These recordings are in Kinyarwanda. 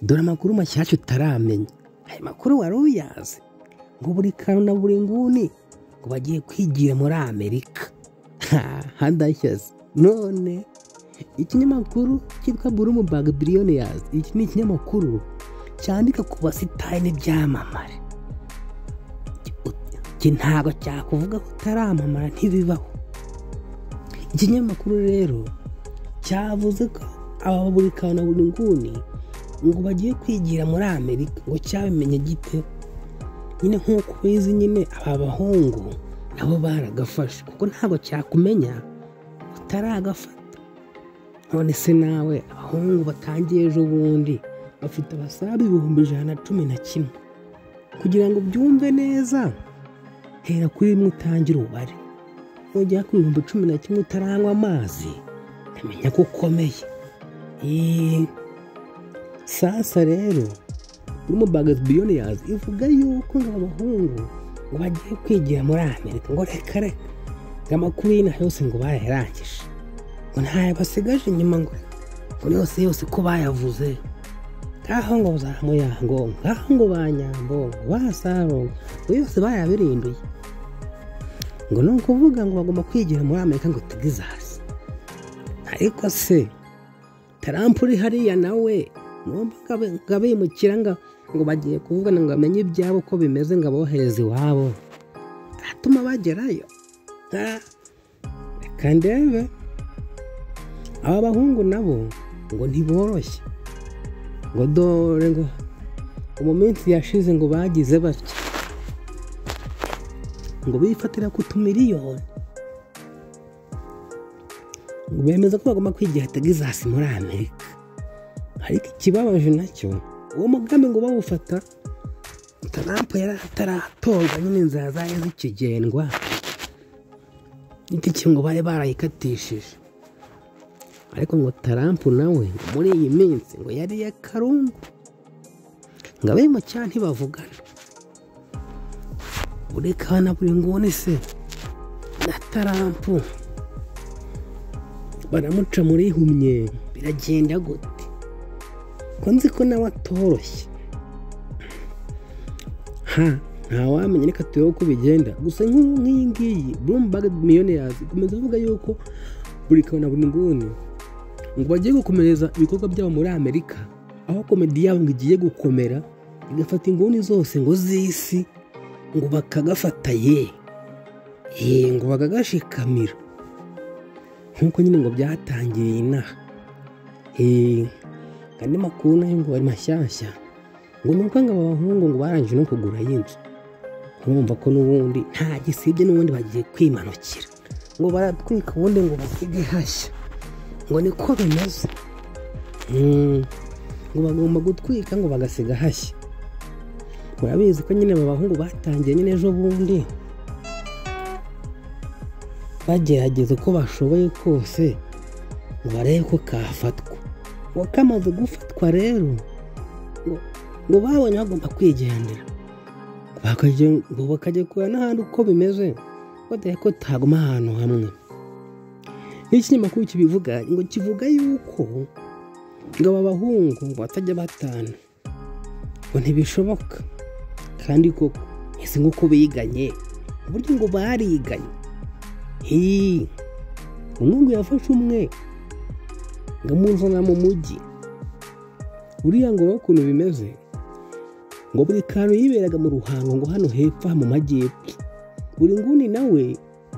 dore amakuru mashyashya utaramenya ayo makuru wari uyazi ngo buri kantu na buri nguni ngo bagiye kwigira muri amerika handashyaze none ikinyamakuru cyitwa Bloomberg Billionaires iki ni ikinyamakuru cyandika ku basitari n'ibyamamare iki ntabwo cyakuvuga ko utaramamara ntibibaho ikinyamakuru rero cyavuze ko aba buri kantu na buri nguni ngo bagiye kwigira muri amerika ngo cyabimenye gite nyine nk'uko ubizi nyine aba bahungu nabo baragafashe kuko ntabwo cyakumenya utaragafata none se nawe abahungu batangiye ejo bundi bafite abasabe ibihumbi ijana na cumi na kimwe kugira ngo byumve neza hera kuri rimwe utangire ubare nugera ku bihumbi cumi na kimwe utaranywa amazi amenya ko ukomeye sasa rero urimo bagazi biyoniyazi ivuga yuko ngo abahungu ngo bagiye kwigira muri amerika ngo reka reka ngo amakuru y'inaha yose ngo bayarangije ngo ntayo basigaje inyuma ngo ngo yose yose ko bayavuze ngaho ngo za muyango ngaho ngo ba nyambo ba saro ngo yose bayabirinduye ngo ni ukuvuga ngo bagomba kwigira muri amerika ngo tugizaze ariko se tarampa uri hariya nawe ngo abimukira ngo bagiye kuvugana ngo bamenye ibyabo uko bimeze ngo abohereze iwabo atuma bagerayo reka ndebe aba bahungu nabo ngo ntiboroshye ngo dore ngo mu minsi yashize ngo bagize batya ngo bifatira ku tumiliyoni ngo bemeza ko bagomba kwigira tegizasi muri amerika ariko ikibabaje nacyo uwo mugambi ngo bawufata tarampa yari ataratorwa nyine inzara zari zikigendwa n'itike ngo bari barayikatishije ariko ngo tarampa nawe muri iyi minsi ngo yariye karungu ngo abe mu cyaha ntibavugana buri kana buri nguni se na tarampu baramuca muri humye biragenda gute ko nzi ko nawe atoroshye ha ntawamenya reka turebe uko bigenda gusa nk'iyi ngiyi burumbage miliyoniyazi ikomeza avuga yuko buri kantu na buri nguni ngo bagiye gukomereza ibikorwa byabo muri amerika aho komedi yabo ngo igiye gukomera igafata inguni zose ngo z'isi ngo bakagafata ye ye ngo bakagashikamira nk'uko nyine ngo byatangiriye inaha andi makuru nayo ngo ari mashyashya ngo ni uko ngo aba bahungu ngo barangije no kugura y'inzu nkumva ko n'ubundi nta gisibye n'ubundi bagiye kwimanukira ngo baratwika ubundi ngo basige hashya ngo niko bimeze ngo bagomba gutwika ngo bagasiga hashya murabizi ko nyine aba bahungu batangiye nyine ejo bundi bagerageza uko bashoboye kose ngo barebe ko kafatwa ngo kamaze gufatwa rero ngo babonye bagomba kwigendera ngo bakajya kureba n'ahandi uko bimeze badahe ko taguma ahantu hamwe nk'ikinyamakuru kibivuga ngo kivuga yuko ngo aba bahungu ngo batajya batana ngo ntibishoboka kandi koko ese nk'uko biganye uburyo ngo bariganye hii umwe ngo yafashe umwe ngo amuzana mu mujyi uriya ngo ukuntu bimeze ngo buri kantu yiberaga mu ruhango ngo hano hepfo mu majyepfo buri nguni nawe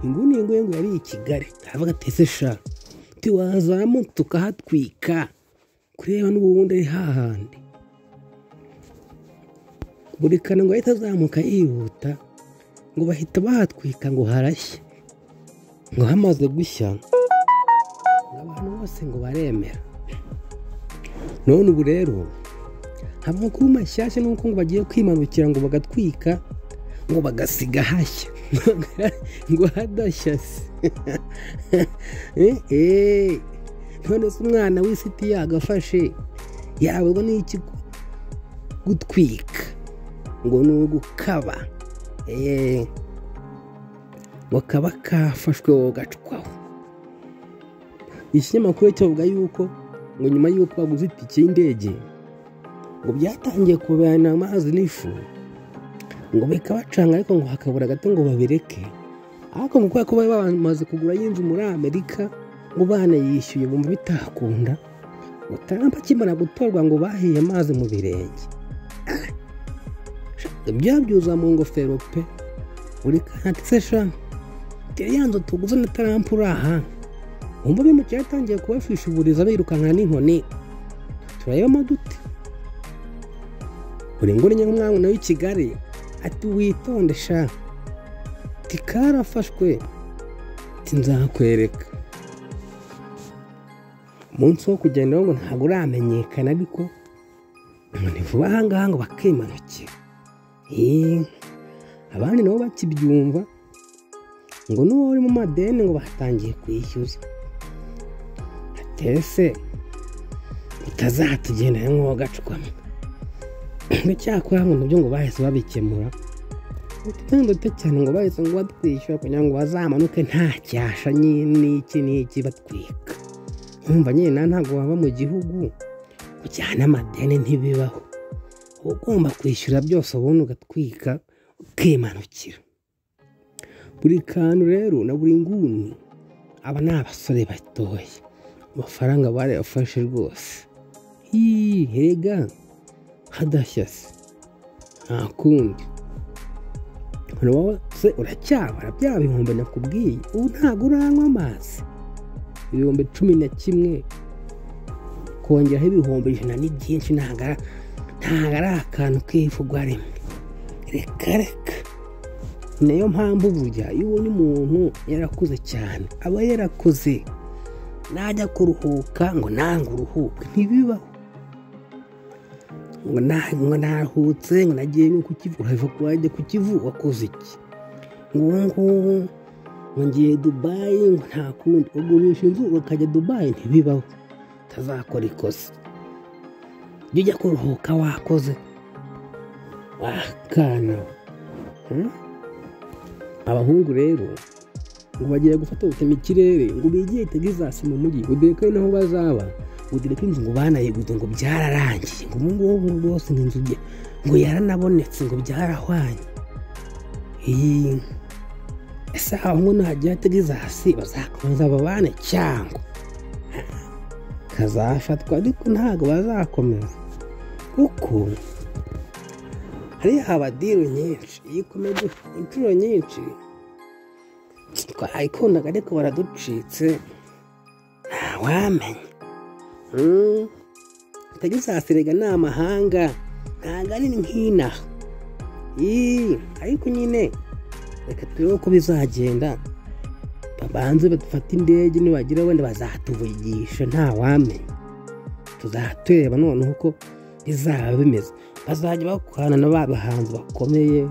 inguni ngo ngo yari i kigali aravuga ati ese sha tiwazamuka tukahatwika kureba n'ubundi ari hahandi buri kantu ngo ahita azamuka yihuta ngo bahita bahatwika ngo harashye ngo hamaze gushya abantu bose ngo baremera none ubu rero amakuru mashyashya ni uko ngo bagiye kwimanukira ngo bagatwika ngo bagasiga hashya ngo hadashya se none se umwana w'isiti yagafashe yababwa n'iki gutwika ngo ni ugukaba ngo kaba kafashwe wowe gacwaho ikinyamakuru cyavuga yuko ngo nyuma y'uko baguze itike y'indege ngo byatangiye kubana amazi n'ifu ngo bikabacanga ariko ngo hakabura gato ngo babireke ariko ngo kubera ko bari bamaze kugura y'inzu muri amerika ngo banayishyuye bumva bitakunda ngo Trump akimara gutorwa ngo bahiye amazi mu birenge byabyuza mu ngofero pe buri kantu se sha teriya nzu tuguze na Trump uraha wumva bimukira yatangiye kubafishuburiza birukankana n'inkoni turayobamo dute buri nguni nyamwamwe nawe i kigali ati witonde sha ati karafashwe ati nzakwereka umunsi wo kugenda ngo ntabwo uramenyekana ariko ni vuba ahangaha ngo bakimanukira abandi nabo bakibyumva ngo n'uwo uri mu madeni ngo batangiye kwishyuza atese utazatugendera nk'uwo gacwamo cyakora ngo nabyo ngo bahise babikemura dute cyane ngo bahise ngo batwishyura kugira ngo bazamanuke nta cyasha n'iki n'iki batwika nkumva nyine ntabwo waba mu gihugu kujyana amadeni ntibibaho uba ugomba kwishyura byose ubundi ugatwika ukimanukira buri kantu rero na buri nguni aba ni abasore batoya amafaranga barayafashe rwose hega hadashyase nta kundi wowe se uracyabara bya bihumbi nakubwiye ubu ntabwo uranywa amazi ibihumbi cumi na kimwe kongeraho ibihumbi ijana ni byinshi ntabwo ari akantu kivugwa rimwe reka reka niyo mpamvu burya iyo ubonye umuntu yarakuze cyane aba yarakuze najya kuruhuka ngo nange uruhuke ntibibaho ngo naruhutse ngo nagiye ku kivu urahava wajya ku kivu wakoze iki ngubu ngubu ngo ngiye dubayi ngo nta kundi ugurisha inzu ukajya dubayi ntibibaho utazakora ikosa jya ujya kuruhuka wakoze wakana abahungu rero ngo bagiye gufata gutema ikirere ngo bigiye itegizasi mu mujyi ngo dore ko ari naho bazaba ngo dore ko inzu ngo banayiguze ngo byararangiye ngo ubu ngubu rwose ngo inzu ngo yaranabonetse ngo byarahwanye iyi ese ahubwo nahagera atageze hasi bazakomeza babane cyangwa kazafatwa ariko ntabwo bazakomeza kuko hariya haba diro nyinshi iyo ukomeje inshuro nyinshi twayikundaga ariko baraducitse ntawamenya atageze hasi rega ni amahanga ntabwo ari nk'inaha ariko nyine reka turebe uko bizagenda babanze badufate indege nibagira wenda bazatuvugisha ntawamenya tuzatureba noneho uko bizaba bimeze bazajya bakorana n'aba bahanzi bakomeye